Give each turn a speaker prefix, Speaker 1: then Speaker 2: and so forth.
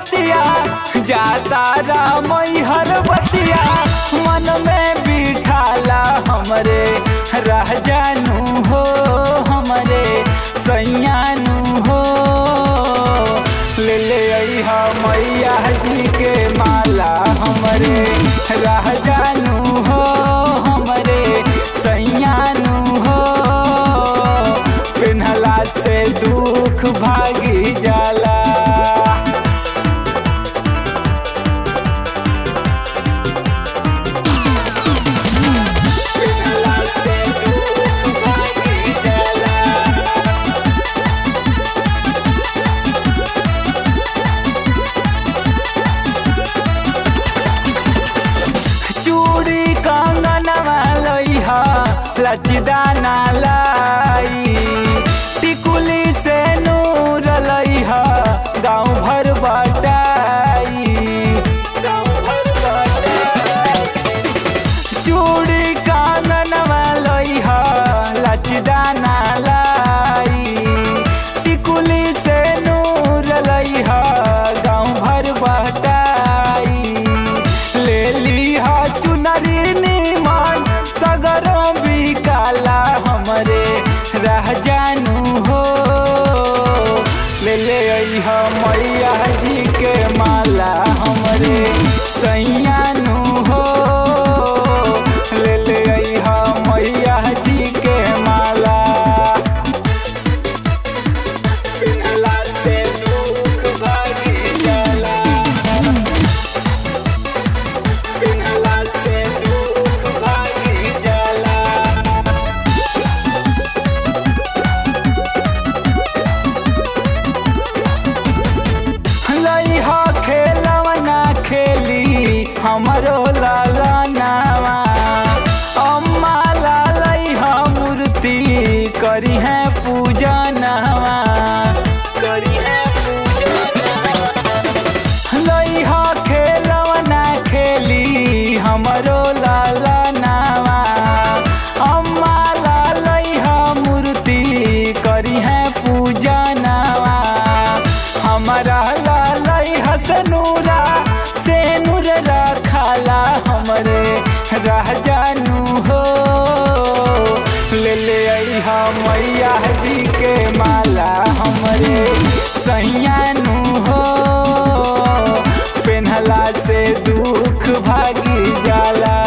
Speaker 1: बतिया जाता रामई हर बतिया मन में बिठाला हमरे रह जानू हो हमरे सैयानू हो ले ले अइहा मैया जी के माला हमरे रह जानू हो हमरे सैयानू हो पिन्हला से दुख भागी जाला पिन्हला से दुख भागी जाला चूड़ी कंगनवा लइहा लचदाना लाई टिकुली से नूर लइहा गाँव भर बटाई गाँव भर बटाई चूड़ी काननवा लइहा लचदाना लाई टिकुली से नूर लइहा गाँव भर बटाई ले लीहा चुनरी निमन सगरों भी काला हमरे रह जानू हो ले ले अइहा मैया जी के माला हमरे सैयानू हो ले ले अइहा मैया जी के माला पिन्हला से दुख भागी जाला पिन्हला से दुख भागी जाला लइहा खेलवना खेली हमरो लाला नावा अम्मा लालइहा मूर्ति करी है पूजा नवा करी है पूजा लइहा खेलवना खेली हमरो लाला नावा अम्मा लालइहा मूर्ति करी है पूजा नवा हमारा लालई हसनूरा से नूर रखाला हमरे रह जानू हो ले ले अइहा मैया जी के माला हमरे सैयानू हो पेन्हला से दुख भागी जाला